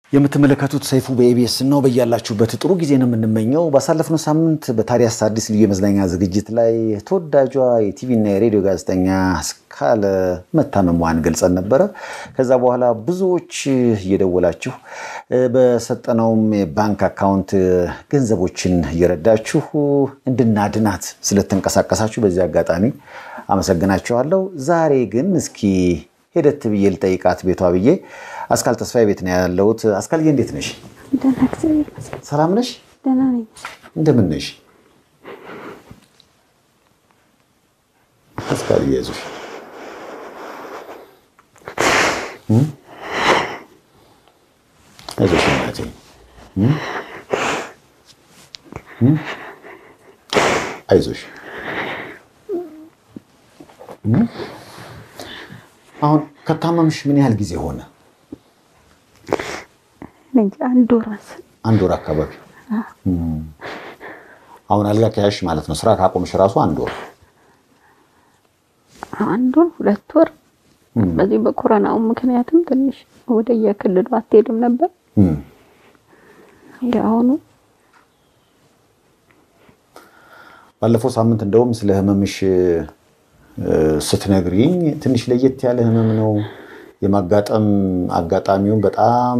የምትመለከቱት ሰይፉ በኤቢኤስ ነው። በያላችሁበት ጥሩ ጊዜ ነው የምንመኘው። ባሳለፍነው ሳምንት በታዲያስ አዲስ ልዩ የመዝናኛ ዝግጅት ላይ ተወዳጇ የቲቪና የሬዲዮ ጋዜጠኛ አስካለ መታመሟን ገልጸን ነበረ። ከዛ በኋላ ብዙዎች እየደወላችሁ በሰጠነውም የባንክ አካውንት ገንዘቦችን እየረዳችሁ እንድናድናት ስለተንቀሳቀሳችሁ በዚህ አጋጣሚ አመሰግናችኋለሁ። ዛሬ ግን እስኪ ሄደት ብዬ ልጠይቃት ቤቷ ብዬ አስካል ተስፋዬ ቤት ነው ያለሁት። አስካልዬ እንዴት ነሽ? ደህና እግዚአብሔር ይመስገን። ሰላም ነሽ? ደህና ነኝ። እንደምን ነሽ? አስካልዬ አይዞሽ። አይዞሽ እናቴ። አይዞሽ አሁን ከታመምሽ ምን ያህል ጊዜ ሆነ? እንጂ አንድ ወር መሰለኝ። አንድ ወር አካባቢ። አሁን አልጋ ከያዝሽ ማለት ነው። ስራ ካቆምሽ ራሱ አንድ ወር። አንድ ወር ሁለት ወር በዚህ በኮሮናው ምክንያትም ትንሽ ወደ የክልሉ አትሄድም ነበር። የአሁኑ ባለፈው ሳምንት እንደውም ስለ ህመምሽ ስትነግሪኝ ትንሽ ለየት ያለ ህመም ነው የማጋጠም አጋጣሚውን በጣም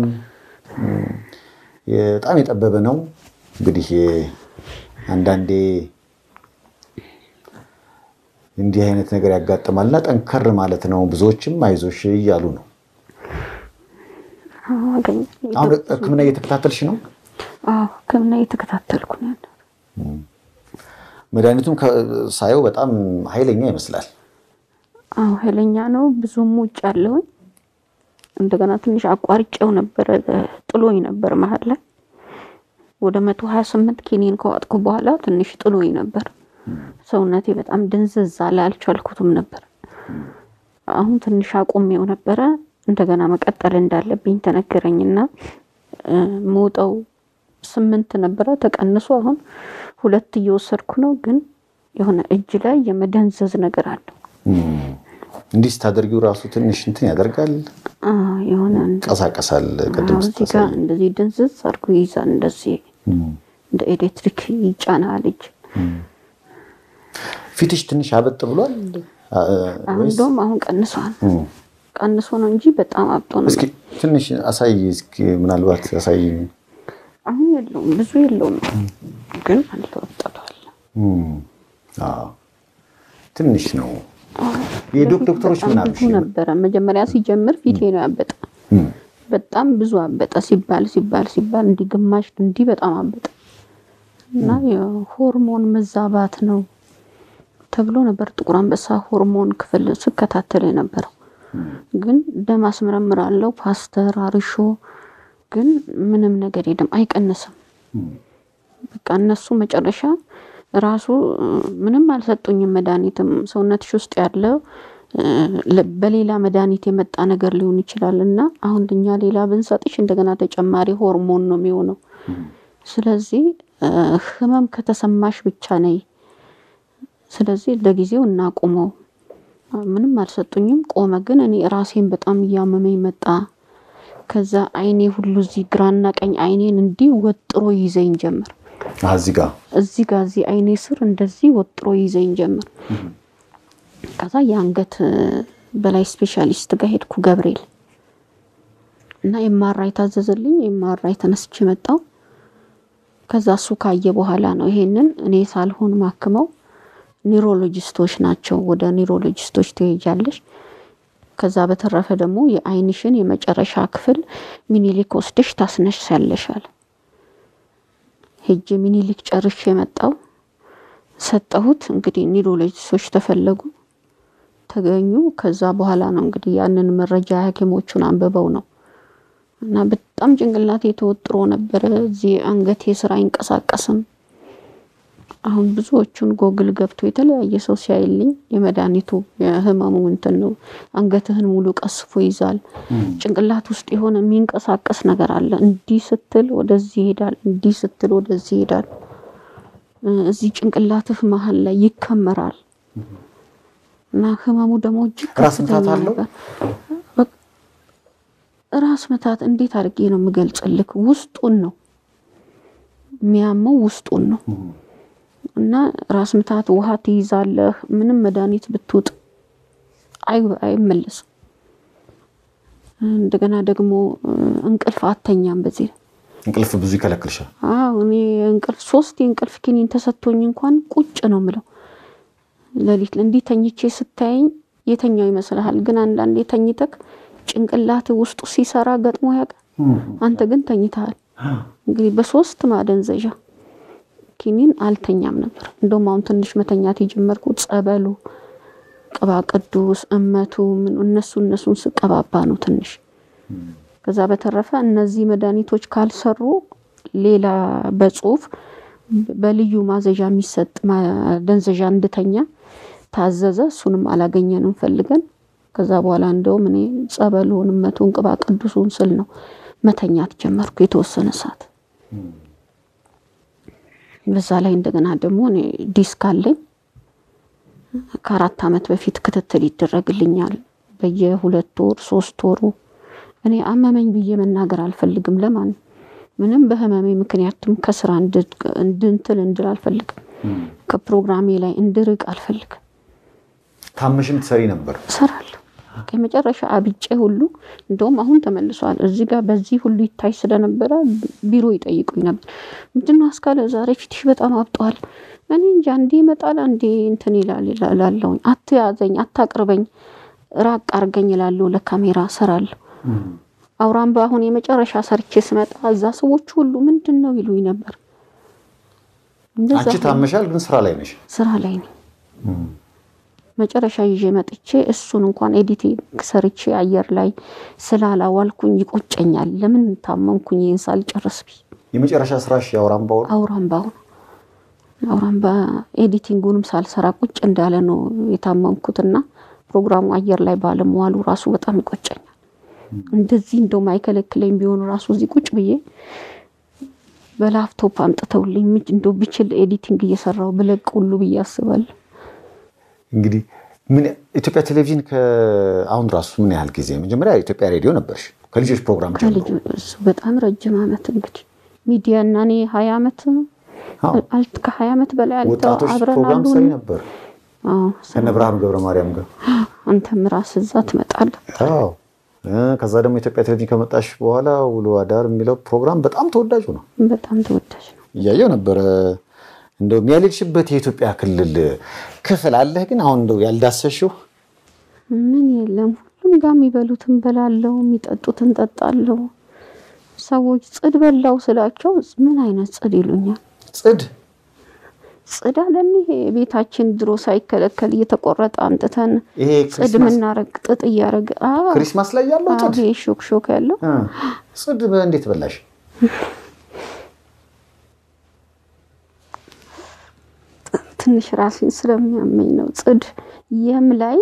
በጣም የጠበበ ነው። እንግዲህ አንዳንዴ እንዲህ አይነት ነገር ያጋጥማልና ጠንከር ማለት ነው። ብዙዎችም አይዞሽ እያሉ ነው። አሁን ሕክምና እየተከታተልሽ ነው? አዎ ሕክምና እየተከታተልኩ ነው ያለው። መድኃኒቱም ሳየው በጣም ኃይለኛ ይመስላል። አዎ ኃይለኛ ነው። ብዙም ውጭ አለውኝ እንደገና ትንሽ አቋርጬው ነበረ ጥሎኝ ነበር መሀል ላይ ወደ መቶ ሀያ ስምንት ኪኒን ከዋጥኩ በኋላ ትንሽ ጥሎኝ ነበር። ሰውነቴ በጣም ድንዝዝ አለ፣ አልቻልኩትም ነበር። አሁን ትንሽ አቁሜው ነበረ። እንደገና መቀጠል እንዳለብኝ ተነገረኝና መውጠው ስምንት ነበረ ተቀንሶ አሁን ሁለት እየወሰድኩ ነው። ግን የሆነ እጅ ላይ የመደንዘዝ ነገር አለው። እንዲህ ስታደርጊው ራሱ ትንሽ እንትን ያደርጋል፣ የሆነ ቀሳቀሳል። ቅድም እዚህ ጋር እንደዚህ ድንዝዝ አድርጎ ይይዛል። እንደዚህ እንደ ኤሌክትሪክ ይጫናል እጅ። ፊትሽ ትንሽ አበጥ ብሏል። እንደውም አሁን ቀንሷል። ቀንሶ ነው እንጂ በጣም አብጦ ነው። እስኪ ትንሽ አሳይ፣ እስኪ ምናልባት አሳይ። አሁን የለውም ብዙ የለውም፣ ግን አልተወጠቷል። ትንሽ ነው። የዶክተሮች ምን አሉሽ? ብዙ ነበረ መጀመሪያ ሲጀምር ፊቴ ነው ያበጠ። በጣም ብዙ አበጠ። ሲባል ሲባል ሲባል እንዲህ ግማሽ እንዲህ በጣም አበጠ እና የሆርሞን መዛባት ነው ተብሎ ነበር ጥቁር አንበሳ ሆርሞን ክፍል ስከታተል የነበረው። ግን ደም አስመረምራለሁ ፓስተር አርሾ ግን ምንም ነገር የለም፣ አይቀንስም። በቃ እነሱ መጨረሻ ራሱ ምንም አልሰጡኝም። መድኃኒትም ሰውነትሽ ውስጥ ያለ በሌላ መድኃኒት የመጣ ነገር ሊሆን ይችላል እና አሁን እኛ ሌላ ብንሰጥሽ እንደገና ተጨማሪ ሆርሞን ነው የሚሆነው። ስለዚህ ህመም ከተሰማሽ ብቻ ነይ፣ ስለዚህ ለጊዜው እናቁመው። ምንም አልሰጡኝም፣ ቆመ። ግን እኔ ራሴን በጣም እያመመኝ መጣ። ከዛ አይኔ ሁሉ እዚህ ግራና ቀኝ አይኔን እንዲህ ወጥሮ ይዘኝ ጀመር። እዚህ ጋር እዚህ ጋር እዚህ አይኔ ስር እንደዚህ ወጥሮ ይዘኝ ጀመር። ከዛ የአንገት በላይ ስፔሻሊስት ጋር ሄድኩ ገብርኤል እና የማራይ ታዘዘልኝ። የማራይ ተነስቼ መጣው። ከዛ እሱ ካየ በኋላ ነው ይሄንን እኔ ሳልሆን ማክመው ኒውሮሎጂስቶች ናቸው። ወደ ኒውሮሎጂስቶች ትሄጃለሽ ከዛ በተረፈ ደግሞ የአይንሽን የመጨረሻ ክፍል ሚኒሊክ ወስደሽ ታስነሻለሽ አለ። ሄጄ ሚኒሊክ ጨርሼ የመጣው ሰጠሁት። እንግዲህ ኒውሮሎጂስቶች ተፈለጉ ተገኙ። ከዛ በኋላ ነው እንግዲህ ያንን መረጃ ሐኪሞቹን አንብበው ነው እና በጣም ጭንቅላቴ ተወጥሮ ነበረ። እዚህ አንገቴ ስራ አይንቀሳቀስም። አሁን ብዙዎቹን ጎግል ገብቶ የተለያየ ሰው ሲያይልኝ የመድኃኒቱ የህመሙ እንትን ነው። አንገትህን ሙሉ ቀስፎ ይዛል። ጭንቅላት ውስጥ የሆነ የሚንቀሳቀስ ነገር አለ። እንዲህ ስትል ወደዚህ ይሄዳል፣ እንዲህ ስትል ወደዚህ ይሄዳል። እዚህ ጭንቅላትህ መሀል ላይ ይከመራል እና ህመሙ ደግሞ እጅግ ራስ ምታት ከፍተኛ አለው? ነበር። በቃ ራስ ምታት እንዴት አድርጌ ነው የምገልጽልክ? ውስጡን ነው የሚያመው፣ ውስጡን ነው እና ራስ ምታት ውሃ ትይዛለህ። ምንም መድኃኒት ብትውጥ አይ- አይመለስም። እንደገና ደግሞ እንቅልፍ አተኛም በዚህ እንቅልፍ ብዙ ይከለክልሻል። አዎ እኔ እንቅልፍ ሶስት የእንቅልፍ ኪኒን ተሰጥቶኝ እንኳን ቁጭ ነው ምለው። ሌሊት እንዲህ ተኝቼ ስታየኝ የተኛው ይመስልሃል፣ ግን አንዳንዴ ተኝተክ ጭንቅላት ውስጡ ሲሰራ ገጥሞ ያውቃል። አንተ ግን ተኝተሃል። እንግዲህ በሶስት ማደንዘዣ ኪኒን አልተኛም ነበር። እንደውም አሁን ትንሽ መተኛት የጀመርኩት ጸበሉ፣ ቅባ ቅዱስ፣ እመቱ ምን እነሱ እነሱን ስቀባባ ነው ትንሽ ከዛ በተረፈ እነዚህ መድኃኒቶች ካልሰሩ ሌላ በጽሁፍ በልዩ ማዘዣ የሚሰጥ ማደንዘዣ እንድተኛ ታዘዘ። እሱንም አላገኘንም ፈልገን። ከዛ በኋላ እንደውም እኔ ጸበሉን፣ እመቱን፣ ቅባ ቅዱሱን ስል ነው መተኛት ጀመርኩ የተወሰነ ሰዓት። በዛ ላይ እንደገና ደግሞ እኔ ዲስክ አለኝ። ከአራት ዓመት በፊት ክትትል ይደረግልኛል በየሁለት ወር ሶስት ወሩ እኔ አመመኝ ብዬ መናገር አልፈልግም። ለማን ምንም በህመሜ ምክንያቱም ከስራ እንድንትል እንድል አልፈልግም። ከፕሮግራሜ ላይ እንድርቅ አልፈልግም። ታመሽም ትሰሪ ነበር? እሰራለሁ። የመጨረሻ አብጬ ሁሉ እንደውም አሁን ተመልሷል። እዚህ ጋር በዚህ ሁሉ ይታይ ስለነበረ ቢሮ ይጠይቁኝ ነበር። ምንድነው አስካለ ዛሬ ፊትሽ በጣም አብጧል። እኔ እንጂ አንዴ ይመጣል አንዴ እንትን ይላል እላለሁኝ። አትያዘኝ፣ አታቅርበኝ፣ ራቅ አርገኝ እላለሁ። ለካሜራ እሰራለሁ። አውራምባ አሁን የመጨረሻ ሰርቼ ስመጣ እዛ ሰዎች ሁሉ ምንድን ነው ይሉኝ ነበር። እንደዛ አንቺ ታመሻል፣ ግን ስራ ላይ ነሽ። ስራ ላይ ነኝ። መጨረሻ ይዤ መጥቼ እሱን እንኳን ኤዲቲንግ ሰርቼ አየር ላይ ስላላዋልኩኝ ይቆጨኛል። ለምን ታመምኩኝ ይህን ሳልጨርስ ብዬ የመጨረሻ ስራሽ የአውራምባው ነው? አውራምባው ነው። አውራምባ ኤዲቲንጉንም ሳልሰራ ቁጭ እንዳለ ነው የታመምኩትና ፕሮግራሙ አየር ላይ ባለመዋሉ ራሱ በጣም ይቆጨኛል። እንደዚህ እንደው ማይከለክለኝ ቢሆን ራሱ እዚህ ቁጭ ብዬ በላፕቶፕ አምጥተውልኝ ምንጭ እንደው ብችል ኤዲቲንግ እየሰራው ብለቅ ሁሉ ብዬ አስባለሁ። እንግዲህ ምን ኢትዮጵያ ቴሌቪዥን ከአሁን ራሱ ምን ያህል ጊዜ? መጀመሪያ ኢትዮጵያ ሬዲዮ ነበርሽ ከልጆች ፕሮግራም ጀምሮ። ከልጁ እሱ በጣም ረጅም ዓመት እንግዲህ ሚዲያ እና እኔ ሀያ ዓመት አዎ፣ አልት ከሀያ ዓመት በላይ አልተ ወጣቶች አብረን ፕሮግራም አሉ። ሰሪ ነበር አዎ፣ ከነ ብርሃኑ ገብረ ማርያም ጋር። አንተም ራስህ እዛ ትመጣለህ። አዎ እ ከዛ ደግሞ ኢትዮጵያ ቴሌቪዥን ከመጣሽ በኋላ ውሎ አዳር የሚለው ፕሮግራም በጣም ተወዳጅ ነው። በጣም ተወዳጅ ነው። እያየው ነበረ። እንደው ያልሄድሽበት የኢትዮጵያ ክልል ክፍል አለህ ግን አሁን እንደው ያልዳሰሽው? ምን የለም ሁሉም ጋር የሚበሉትን በላለው፣ የሚጠጡትን ጠጣለው። ሰዎች ጽድ በላው ስላቸው ምን አይነት ጽድ ይሉኛል። ጽድ ጽድ አለን ይሄ ቤታችን ድሮ ሳይከለከል እየተቆረጠ አምጥተን ይሄ ጽድ ክሪስማስ ምናረግ ጥጥ እያረግ ክሪስማስ ላይ ያለው ጽድ ይሄ ሾክ ሾክ ያለው እ ጽድ እንዴት በላሽ? ትንሽ ራሴን ስለሚያመኝ ነው። ጽድ የም ላይ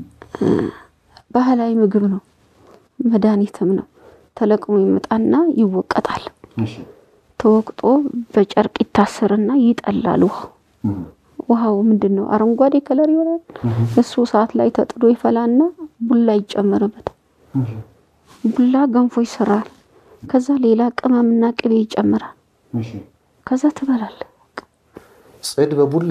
ባህላዊ ምግብ ነው፣ መድኃኒትም ነው። ተለቅሞ ይመጣና ይወቀጣል። ተወቅጦ በጨርቅ ይታሰርና ይጠላል። ውሃው ውሃው ምንድን ነው? አረንጓዴ ከለር ይሆናል። እሱ ሰዓት ላይ ተጥዶ ይፈላና ቡላ ይጨመርበታል። ቡላ ገንፎ ይሰራል። ከዛ ሌላ ቅመምና ቅቤ ይጨምራል። ከዛ ትበላለህ። ጽድ በቡላ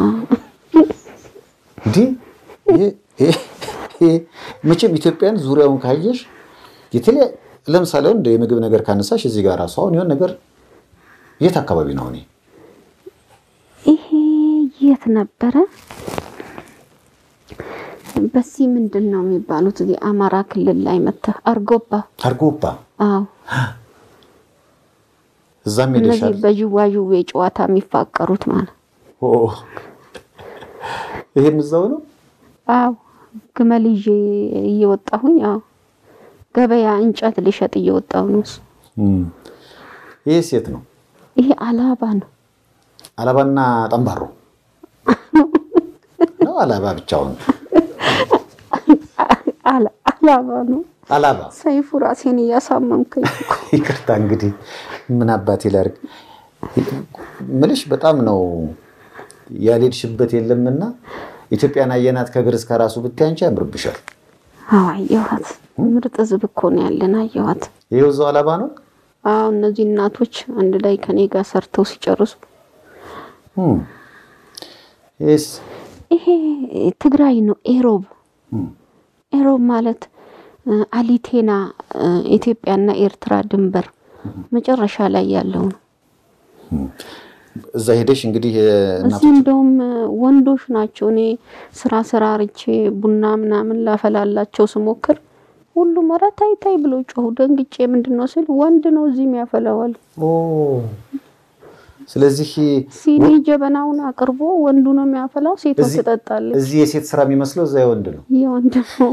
እንዲህ ይሄ- ይሄ- ይሄ መቼም ኢትዮጵያን ዙሪያውን ካየሽ የተለያ ለምሳሌ አሁን እንደ የምግብ ነገር ካነሳሽ እዚህ ጋር ራሱ አሁን የሆነ ነገር የት አካባቢ ነው? እኔ ይሄ የት ነበረ? በዚህ ምንድን ነው የሚባሉት? እዚህ አማራ ክልል ላይ መተህ አርጎባ። አርጎባ አዎ እዛም እነዚህ ሄደሻል? በዥዋዥዌ ጨዋታ የሚፋቀሩት ማለት ኦ፣ ይሄም እዛው ነው። አዎ ግመል ይዤ እየወጣሁኝ አዎ ገበያ እንጨት ልሸጥ እየወጣሁ ነው። እሱ እም። ይሄ ሴት ነው። ይሄ አላባ ነው። አላባና ጠንባሮ ነው። አላባ ብቻውን አላ- አላባ ነው። አላባ ሰይፉ ራሴን እያሳመምከኝ እኮ። ይቅርታ እንግዲህ ምን አባቴ ላድርግ ምልሽ በጣም ነው ያልሄድሽበት የለምና ኢትዮጵያን አየናት ከእግር እስከ ራሱ ብታይ አንቺ ያምርብሻል። አዎ አየኋት። ምርጥ ህዝብ እኮ ነው ያለን። አየኋት። ይኸው እዛው አላባ ነው። አዎ እነዚህ እናቶች አንድ ላይ ከኔ ጋር ሰርተው ሲጨርሱ ይስ ይሄ ትግራይ ነው። ኤሮብ ኤሮብ ማለት አሊቴና ኢትዮጵያና ኤርትራ ድንበር መጨረሻ ላይ ያለው ነው። እዛ ሄደሽ እንግዲህ እዚህ እንደውም ወንዶች ናቸው። እኔ ስራ ስራ ርቼ ቡና ምናምን ላፈላላቸው ስሞክር ሁሉም ኧረ ታይ ታይ ብሎ ጮሁ። ደንግጬ ምንድን ነው ስል ወንድ ነው እዚህ የሚያፈላዋል። ስለዚህ ሲኒ ጀበናውን አቅርቦ ወንዱ ነው የሚያፈላው፣ ሴቷ ትጠጣለች። እዚህ የሴት ስራ የሚመስለው እዛ የወንድ ነው። የወንድ ነው።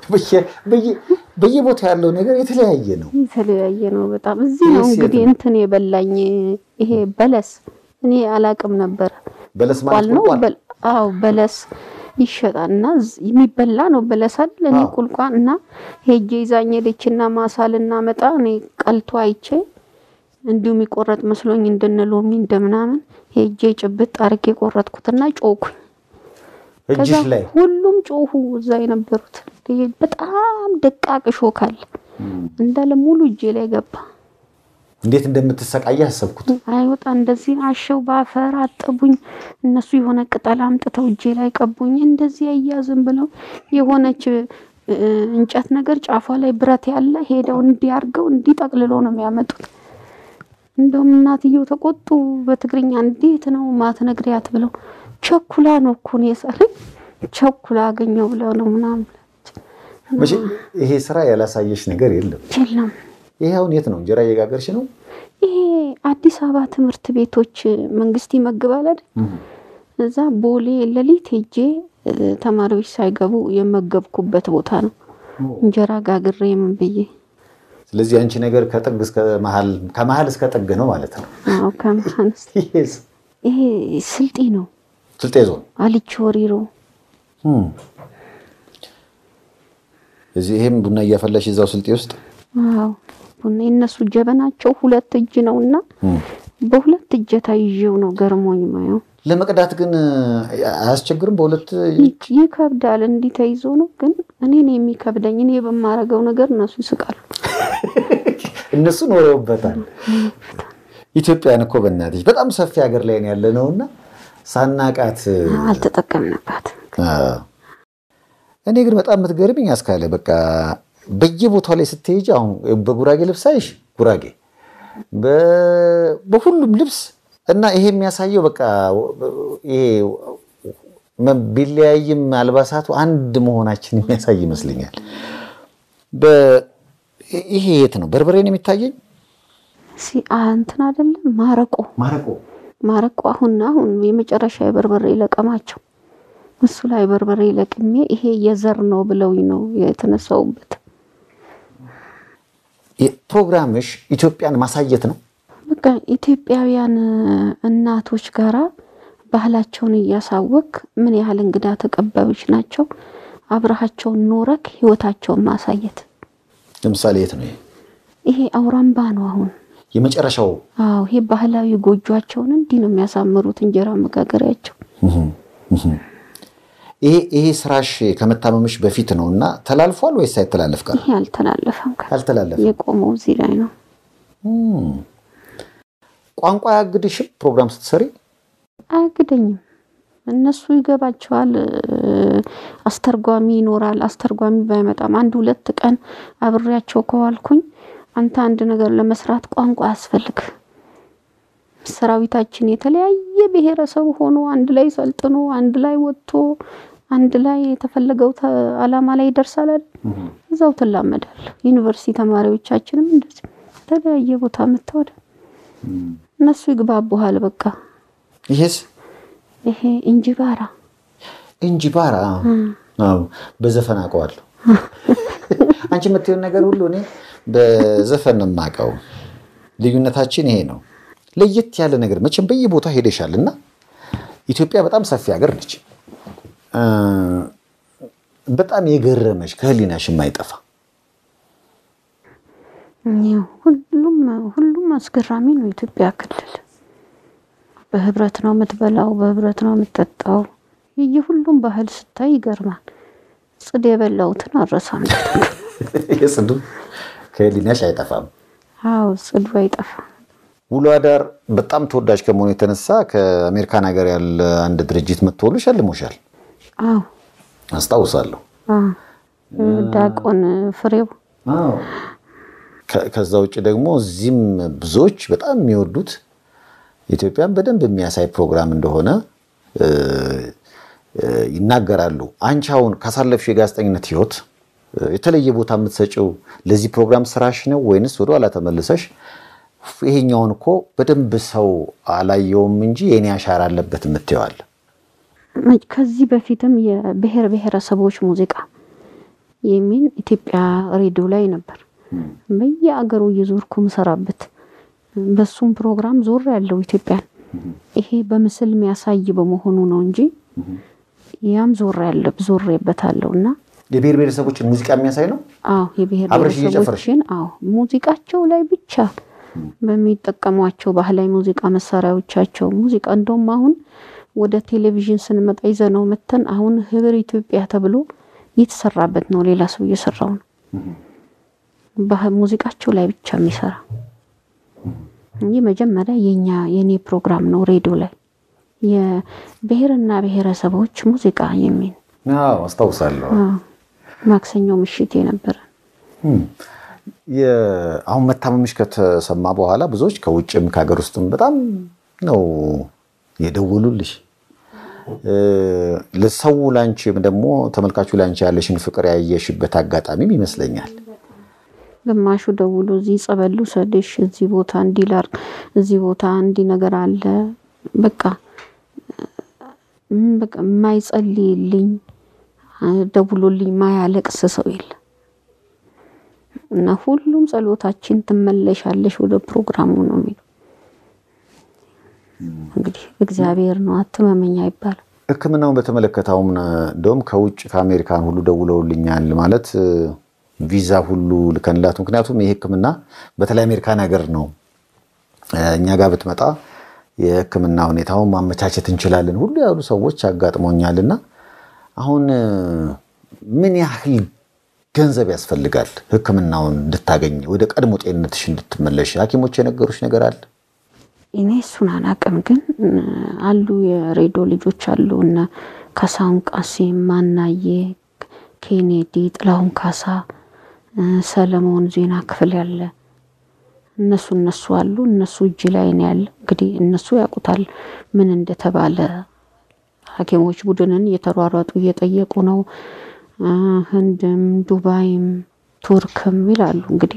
በየቦታው ያለው ነገር የተለያየ ነው፣ የተለያየ ነው በጣም። እዚህ ነው እንግዲህ እንትን የበላኝ ይሄ በለስ እኔ አላቅም ነበር። በለስ ማለት ነው። አዎ በለስ ይሸጣል እና የሚበላ ነው በለስ አይደል? እኔ ቁልቋን እና ሄጄ ይዛኝ ሄደችና ማሳ ልናመጣ እኔ ቀልቶ አይቼ እንዲሁም የሚቆረጥ መስሎኝ እንደነ ሎሚ እንደምናምን ሄጄ ጭብጥ አርጌ የቆረጥኩትና ጮኩኝ። ከዛ ሁሉም ጮሁ፣ እዛ የነበሩት በጣም ደቃቅ ሾካል እንዳለ ሙሉ እጄ ላይ ገባ። እንዴት እንደምትሰቃይ አሰብኩት። አይወጣ እንደዚህ አሸው በአፈር አጠቡኝ። እነሱ የሆነ ቅጠል አምጥተው እጄ ላይ ቀቡኝ። እንደዚህ አያዝም ብለው የሆነች እንጨት ነገር ጫፏ ላይ ብረት ያለ ሄደው እንዲያርገው እንዲጠቅልሎ ነው የሚያመጡት። እንደውም እናትየው ተቆጡ። በትግርኛ እንዴት ነው ማትነግሪያት ብለው ቸኩላ ነው እኮ ነው የሳለኝ። ቸኩላ አገኘው ብለው ነው ምናምን። ይሄ ስራ ያላሳየሽ ነገር የለም የለም። ይሄ አሁን የት ነው? እንጀራ እየጋገርሽ ነው? ይሄ አዲስ አበባ ትምህርት ቤቶች መንግስት ይመግባል አይደል? እዛ ቦሌ ሌሊት ሄጄ ተማሪዎች ሳይገቡ የመገብኩበት ቦታ ነው። እንጀራ ጋግሬ ምን ብዬ። ስለዚህ አንቺ ነገር ከጥግ እስከ መሀል ከመሀል እስከ ጥግ ነው ማለት ነው። አዎ ከመሀል ይሄ ስልጤ ነው። ስልጤ ዞን አልቾ ወሪሮ እዚህ ይሄም ቡና እያፈላሽ እዛው ስልጤ ውስጥ አዎ ቡና የነሱ ጀበናቸው ሁለት እጅ ነው እና በሁለት እጀታ ይዤው ነው ገርሞኝ ማየው። ለመቅዳት ግን አያስቸግርም? በሁለት ይከብዳል። እንዲህ ተይዞ ነው ግን እኔ ነው የሚከብደኝ። እኔ በማረገው ነገር እነሱ ይስቃሉ። እነሱ ኖረውበታል። ኢትዮጵያን እኮ በእናትሽ በጣም ሰፊ ሀገር ላይ ነው ያለ ነው እና ሳናቃት አልተጠቀምንባት። እኔ ግን በጣም የምትገርምኝ አስካለ በቃ በየቦታው ላይ ስትሄጂ አሁን በጉራጌ ልብስ አይሽ ጉራጌ በሁሉም ልብስ እና ይሄ የሚያሳየው በቃ ይሄ ቢለያይም አልባሳቱ አንድ መሆናችን የሚያሳይ ይመስለኛል። ይሄ የት ነው? በርበሬ ነው የሚታየኝ። እንትን አይደለም ማረቆ ማረቆ ማረቆ አሁን አሁን የመጨረሻ የበርበሬ ለቀማቸው እሱ ላይ በርበሬ ለቅሜ ይሄ የዘር ነው ብለውኝ ነው የተነሳውበት። ፕሮግራምሽ ኢትዮጵያን ማሳየት ነው። በቃ ኢትዮጵያውያን እናቶች ጋራ ባህላቸውን እያሳወቅ ምን ያህል እንግዳ ተቀባዮች ናቸው፣ አብረሃቸውን ኖረክ ህይወታቸውን ማሳየት። ለምሳሌ የት ነው ይሄ? አውራምባ ነው አሁን የመጨረሻው። አዎ ይሄ ባህላዊ ጎጇቸውን እንዲህ ነው የሚያሳምሩት፣ እንጀራ መጋገሪያቸው። ይሄ ስራሽ ከመታመምሽ በፊት ነው እና ተላልፏል ወይስ ሳይተላለፍ ቀር? ይሄ አልተላለፈም። አልተላለፈም። የቆመው እዚህ ላይ ነው። ቋንቋ አያግድሽም? ፕሮግራም ስትሰሪ አያግደኝም። እነሱ ይገባቸዋል። አስተርጓሚ ይኖራል። አስተርጓሚ ባይመጣም አንድ ሁለት ቀን አብሬያቸው ከዋልኩኝ አንተ አንድ ነገር ለመስራት ቋንቋ አያስፈልግ። ሰራዊታችን የተለያየ ብሔረሰብ ሆኖ አንድ ላይ ሰልጥኖ አንድ ላይ ወጥቶ አንድ ላይ የተፈለገው አላማ ላይ ይደርሳል አይደል? እዛው ትላመዳል። ዩኒቨርሲቲ ተማሪዎቻችንም እንደዚህ የተለያየ ቦታ መተወደ እነሱ ይግባቡሃል። በቃ ይሄስ ይሄ እንጂባራ እንጂባራ በዘፈን አውቀዋለሁ። አንቺ የምትይውን ነገር ሁሉ እኔ በዘፈን ነው የማውቀው። ልዩነታችን ይሄ ነው። ለየት ያለ ነገር መቼም በየቦታ ሄደሻል እና ኢትዮጵያ በጣም ሰፊ ሀገር ነች። በጣም የገረመሽ ከህሊናሽ የማይጠፋ ሁሉም ሁሉም አስገራሚ ነው። ኢትዮጵያ ክልል በህብረት ነው የምትበላው፣ በህብረት ነው የምትጠጣው። የሁሉም ባህል ስታይ ይገርማል። ጽድ የበላሁትን አረሳም። የጽዱ ከህሊናሽ አይጠፋም። አዎ ጽዱ አይጠፋም። ውሎ አዳር በጣም ተወዳጅ ከመሆኑ የተነሳ ከአሜሪካን ሀገር ያለ አንድ ድርጅት መጥቶ ሁሉ ሸልሞሻል፣ አዎ አስታውሳለሁ። አዎ ዲያቆን ፍሬው ከ- ከዛ ውጭ ደግሞ እዚህም ብዙዎች በጣም የሚወዱት ኢትዮጵያን በደንብ የሚያሳይ ፕሮግራም እንደሆነ እ፣ እ፣ ይናገራሉ። አንቺ አሁን ካሳለፍሽ የጋዜጠኝነት ህይወት እ፣ የተለየ ቦታ የምትሰጪው ለዚህ ፕሮግራም ስራሽ ነው ወይንስ ወደኋላ ተመልሰሽ ይሄኛውን እኮ በደንብ ሰው አላየውም እንጂ የኔ አሻራ አለበት የምትይዋል? ከዚህ በፊትም የብሔር ብሔረሰቦች ሙዚቃ የሚል ኢትዮጵያ ሬዲዮ ላይ ነበር። በየአገሩ እየዞርኩ ምሰራበት በሱም ፕሮግራም ዞር ያለው ኢትዮጵያን ይሄ በምስል የሚያሳይ በመሆኑ ነው እንጂ ያም ዞር ያለ ዞሬበታለሁ እና የብሔር ብሔረሰቦችን ሙዚቃ የሚያሳይ ነው። አዎ የብሔር አብረሽ እየጨፈርሽ? ብሔረሰቦችን አዎ ሙዚቃቸው ላይ ብቻ በሚጠቀሟቸው ባህላዊ ሙዚቃ መሳሪያዎቻቸው ሙዚቃ እንደውም አሁን ወደ ቴሌቪዥን ስንመጣ ይዘነው መተን አሁን ህብር ኢትዮጵያ ተብሎ እየተሰራበት ነው። ሌላ ሰው እየሰራው ነው። ባህል ሙዚቃቸው ላይ ብቻ የሚሰራ እንጂ መጀመሪያ የኛ የኔ ፕሮግራም ነው ሬዲዮ ላይ የብሔርና ብሔረሰቦች ሙዚቃ የሚል አዎ አስታውሳለሁ። አዎ፣ ማክሰኞ ምሽት የነበረ የ- አሁን መታመምሽ ከተሰማ በኋላ ብዙዎች ከውጭም ከሀገር ውስጥም በጣም ነው የደወሉልሽ። እ፣ ለሰው ላንቺም ደግሞ ተመልካቹ ላንቺ ያለሽን ፍቅር ያየሽበት አጋጣሚም ይመስለኛል። ግማሹ ደውሎ እዚህ ጸበል ልውሰድሽ፣ እዚህ ቦታ እንዲህ ላድርግ፣ እዚህ ቦታ እንዲህ ነገር አለ። በቃ ም በቃ የማይጸልይልኝ ደውሎልኝ ማያለቅስ ሰው የለ እና ሁሉም ጸሎታችን ትመለሻለሽ ወደ ፕሮግራሙ ነው የሚለው። እንግዲህ እግዚአብሔር ነው አትመመኝ አይባልም። ሕክምናውን በተመለከተ አሁን እንደውም ከውጭ ከአሜሪካን ሁሉ ደውለውልኛል ማለት እ፣ ቪዛ ሁሉ ልከንላት። ምክንያቱም ይህ ሕክምና በተለይ አሜሪካን ሀገር ነው እ፣ እኛ ጋር ብትመጣ የሕክምና ሁኔታውን ማመቻቸት እንችላለን ሁሉ ያሉ ሰዎች አጋጥሞኛልና አሁን እ፣ ምን ያህል ገንዘብ ያስፈልጋል ሕክምናውን እንድታገኝ ወደ ቀድሞ ጤንነትሽ እንድትመለሽ ሐኪሞች የነገሩሽ ነገር አለ? እኔ እሱን አላቅም፣ ግን እ፣ አሉ የሬዲዮ ልጆች አሉ እነ ካሳሁን ቃሲም፣ ማናዬ ኬኔዲ፣ ጥላሁን ካሳ፣ እ፣ ሰለሞን ዜና ክፍል ያለ እነሱ እነሱ አሉ። እነሱ እጅ ላይ ነው ያለ። እንግዲህ እነሱ ያውቁታል ምን እንደተባለ። ሐኪሞች ቡድንን እየተሯሯጡ እየጠየቁ ነው። እ፣ ህንድም ዱባይም ቱርክም ይላሉ እንግዲህ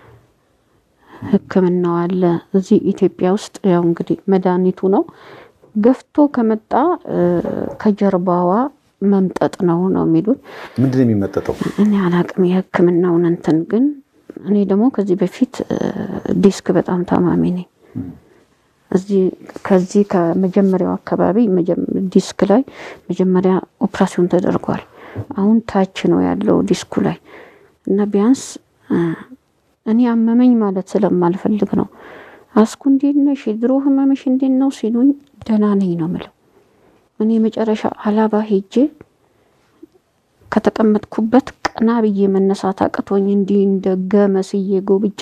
ሕክምናው አለ እዚህ ኢትዮጵያ ውስጥ ያው እንግዲህ መድኃኒቱ ነው ገፍቶ ከመጣ እ፣ ከጀርባዋ መምጠጥ ነው ነው የሚሉት። ምንድን ነው የሚመጠጠው? እኔ አላቅም የሕክምናውን እንትን ግን እኔ ደግሞ ከዚህ በፊት እ፣ ዲስክ በጣም ታማሚ ነኝ። እዚህ ከዚህ ከመጀመሪያው አካባቢ መጀመ- ዲስክ ላይ መጀመሪያ ኦፕራሲዮን ተደርጓል። አሁን ታች ነው ያለው ዲስኩ ላይ እና ቢያንስ እ፣ እኔ አመመኝ ማለት ስለማልፈልግ ነው። አስኩ እንዴት ነሽ? የድሮ ህመምሽ እንዴት ነው ሲሉኝ ደህና ነኝ ነው ምለው። እኔ መጨረሻ አላባ ሄጄ ከተቀመጥኩበት ቀና ብዬ መነሳት አቅቶኝ እንዲህ እንደ ገመስዬ ጎብጬ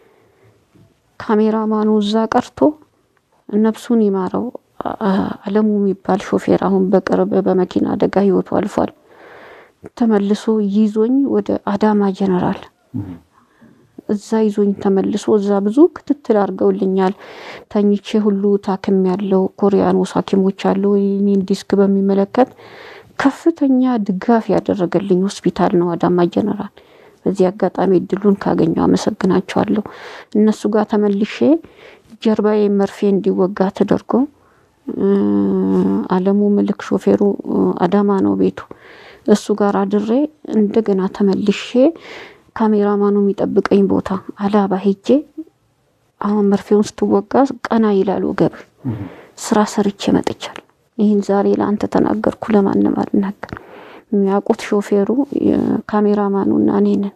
ካሜራማኑ እዛ ቀርቶ ነፍሱን ይማረው አ- አለሙ የሚባል ሾፌር አሁን በቅርብ በመኪና አደጋ ህይወቱ አልፏል። ተመልሶ ይዞኝ ወደ አዳማ ጀነራል እዛ ይዞኝ ተመልሶ እዛ ብዙ ክትትል አድርገውልኛል። ተኝቼ ሁሉ ታክም ያለው ኮሪያኖስ ሐኪሞች አሉ እኔን ዲስክ በሚመለከት ከፍተኛ ድጋፍ ያደረገልኝ ሆስፒታል ነው አዳማ ጀነራል። በዚህ አጋጣሚ እድሉን ካገኘው አመሰግናቸዋለሁ። እነሱ ጋር ተመልሼ ጀርባዬ መርፌ እንዲወጋ ተደርጎ እ፣ አለሙ ምልክ ሾፌሩ እ፣ አዳማ ነው ቤቱ። እሱ ጋር አድሬ እንደገና ተመልሼ ካሜራማኑ የሚጠብቀኝ ቦታ አላባ ሄጄ አሁን መርፌውን ስትወጋ ቀና ይላል ወገብ ስራ ሰርቼ መጥቻለሁ። ይህን ዛሬ ለአንተ ተናገርኩ፣ ለማንም አልናገር። የሚያውቁት ሾፌሩ ካሜራማኑ እና እኔ ነን።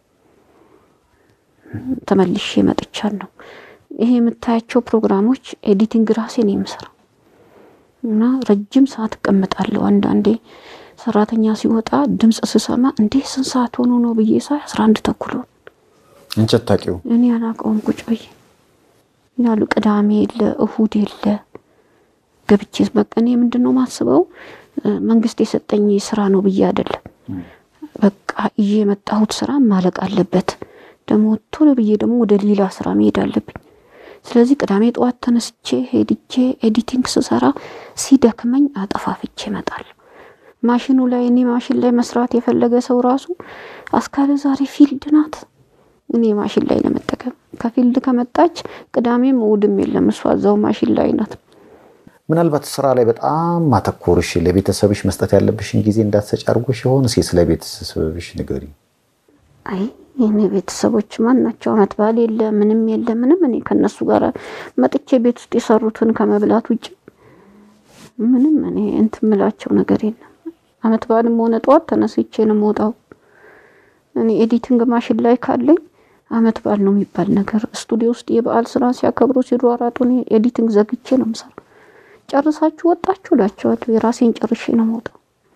ተመልሼ መጥቻለሁ። ይሄ የምታያቸው ፕሮግራሞች ኤዲቲንግ ራሴ ነው የምሰራው እና ረጅም ሰዓት እቀምጣለሁ። አንዳንዴ ሰራተኛ ሲወጣ ድምፅ ስሰማ እንዴ ስንት ሰዓት ሆኖ ነው ብዬ ሳይ አስራ አንድ ተኩል ሆነ። አንቺ አታውቂው? እኔ አላውቀውም። ቁጭ ብዬ ያሉ ቅዳሜ የለ እሁድ የለ ገብቼ በቃ እኔ ምንድን ነው ማስበው መንግስት የሰጠኝ ስራ ነው ብዬ አይደለም። በቃ ይዤ የመጣሁት ስራ ማለቅ አለበት። ደግሞ ቶሎ ብዬ ደግሞ ወደ ሌላ ስራ መሄድ አለብኝ። ስለዚህ ቅዳሜ ጠዋት ተነስቼ ሄድቼ ኤዲቲንግ ስሰራ ሲደክመኝ አጠፋፍቼ እመጣለሁ። ማሽኑ ላይ እኔ ማሽን ላይ መስራት የፈለገ ሰው ራሱ አስካለ ዛሬ ፊልድ ናት። እኔ ማሽን ላይ ለመጠቀም ከፊልድ ከመጣች ቅዳሜም እሑድም የለም እሷ እዛው ማሽን ላይ ናት። ምናልባት ስራ ላይ በጣም ማተኮርሽ ለቤተሰብሽ መስጠት ያለብሽን ጊዜ እንዳትሰጭ አድርጎሽ ይሆን? እስኪ ስለ ቤተሰብሽ ንገሪ። አይ የኔ ቤተሰቦች ማን ናቸው? አመት በዓል የለ ምንም የለ ምንም። እኔ ከነሱ ጋር መጥቼ ቤት ውስጥ የሰሩትን ከመብላት ውጭ ምንም እኔ እንትን ምላቸው ነገር የለም። አመት በዓልም ሆነ ጠዋት ተነስቼ ነው የምወጣው። እኔ ኤዲቲንግ ማሽን ላይ ካለኝ አመት በዓል ነው የሚባል ነገር ስቱዲዮ ውስጥ የበዓል ስራ ሲያከብሩ ሲሯሯጡ እኔ ኤዲቲንግ ዘግቼ ነው የምሰራው። ጨርሳችሁ ወጣችሁ እላቸዋለሁ። የራሴን ጨርሼ ነው የምወጣው።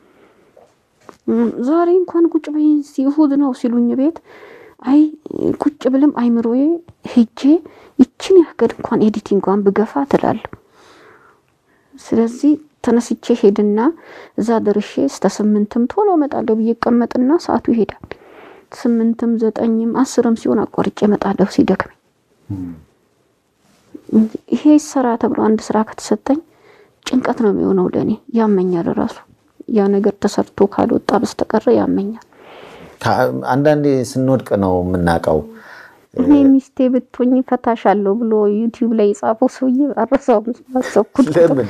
ዛሬ እንኳን ቁጭ በይ እሑድ ነው ሲሉኝ ቤት አይ ቁጭ ብልም አይምሮዬ ሄጄ ይችን ያህል እንኳን ኤዲቲንጓን ብገፋ ትላለሁ። ስለዚህ ተነስቼ ሄድና እዛ ደርሼ እስከ ስምንትም ቶሎ እመጣለሁ ብዬ እቀመጥና ሰዓቱ ይሄዳል። ስምንትም ዘጠኝም አስርም ሲሆን አቋርጬ እመጣለሁ ሲደክመኝ። ይሄ ስራ ተብሎ አንድ ስራ ከተሰጠኝ ጭንቀት ነው የሚሆነው ለእኔ። ያመኛል ራሱ ያ ነገር ተሰርቶ ካልወጣ በስተቀረ ያመኛል። አንዳንዴ ስንወድቅ ነው የምናውቀው። እኔ ሚስቴ ብትሆኝ ፈታሻለሁ ብሎ ዩቲዩብ ላይ የጻፈው ሰውዬ አረሳውም አሰብኩት። ለምን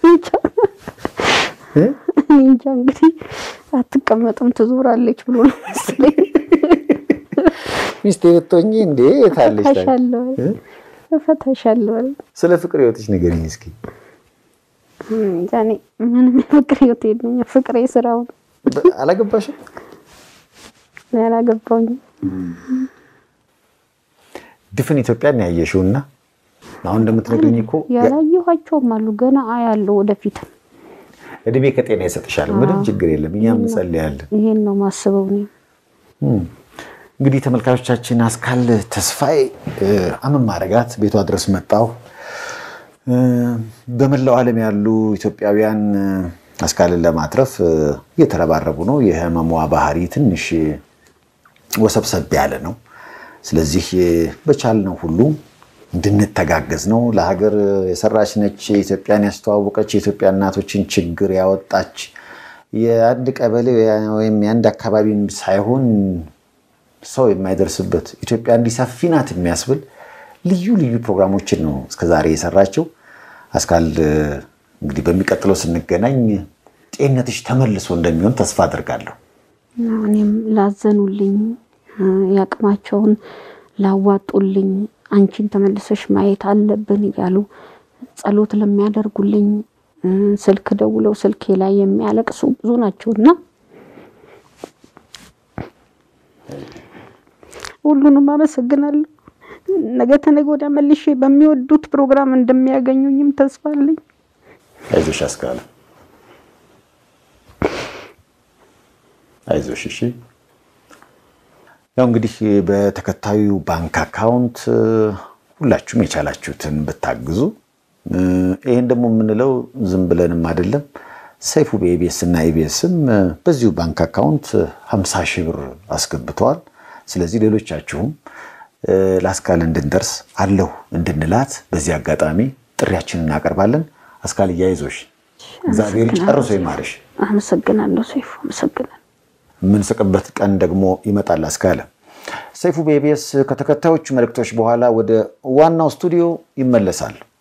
እኔ እንጃ እንግዲህ አትቀመጥም ትዞራለች ብሎ ነው መሰለኝ። ሚስቴ ብትሆኝ እንዴ የታለች? ፈታሻለሁ እፈታሻለሁ አለ። ስለ ፍቅር ህይወትሽ ንገሪኝ እስኪ። እንጃ እኔ ምንም የፍቅር ህይወት የለኝም። ፍቅሬ ስራው ነው። አላገባሽም? እኔ አላገባሁኝም። ድፍን ኢትዮጵያን ያየሽው እና አሁን እንደምትነግሪኝ እኮ ያላየኋቸውም አሉ ገና አያለሁ ወደፊትም። እድሜ ከጤና ይሰጥሻል። ምንም ችግር የለም። እኛም እንጸልያለን። ይሄን ነው ማስበው እኔ። እንግዲህ ተመልካቾቻችን አስካል ተስፋዬ አመም ማረጋት ቤቷ ድረስ መጣሁ። በመላው ዓለም ያሉ ኢትዮጵያውያን አስካልን ለማትረፍ እየተረባረቡ ነው። የህመሟ ባህሪ ትንሽ ወሰብሰብ ያለ ነው። ስለዚህ በቻልነው ሁሉ እንድንተጋገዝ ነው። ለሀገር የሰራች ነች። ኢትዮጵያን ያስተዋወቀች የኢትዮጵያ እናቶችን ችግር ያወጣች የአንድ ቀበሌ ወይም የአንድ አካባቢን ሳይሆን ሰው የማይደርስበት ኢትዮጵያ እንዲህ ሰፊ ናት የሚያስብል ልዩ ልዩ ፕሮግራሞችን ነው እስከዛሬ የሰራችው። አስካል እንግዲህ በሚቀጥለው ስንገናኝ ጤንነትሽ ተመልሶ እንደሚሆን ተስፋ አድርጋለሁ። እኔም ላዘኑልኝ ያቅማቸውን ላዋጡልኝ አንቺን ተመልሰሽ ማየት አለብን እያሉ ጸሎት ለሚያደርጉልኝ ስልክ ደውለው ስልኬ ላይ የሚያለቅሱ ብዙ ናቸውና ሁሉንም አመሰግናለሁ። ነገ ተነገ ወዲያ መልሼ በሚወዱት ፕሮግራም እንደሚያገኙኝም ተስፋ አለኝ። አይዞሽ አስካለ፣ አይዞሽ። እሺ ያው እንግዲህ በተከታዩ ባንክ አካውንት ሁላችሁም የቻላችሁትን ብታግዙ፣ ይህን ደግሞ የምንለው ዝም ብለንም አይደለም። ሰይፉ በኢቢኤስ እና ኢቢኤስም በዚሁ ባንክ አካውንት 50 ሺህ ብር አስገብተዋል። ስለዚህ ሌሎቻችሁም ለአስካል እንድንደርስ አለሁ እንድንላት በዚህ አጋጣሚ ጥሪያችንን እናቀርባለን። አስካል እያይዞሽ እግዚአብሔር ጨርሶ ይማርሽ። አመሰግናለሁ ሰይፉ፣ አመሰግናለሁ። የምንስቅበት ቀን ደግሞ ይመጣል። አስካለ ሰይፉ በኢቢኤስ ከተከታዮቹ መልእክቶች በኋላ ወደ ዋናው ስቱዲዮ ይመለሳል።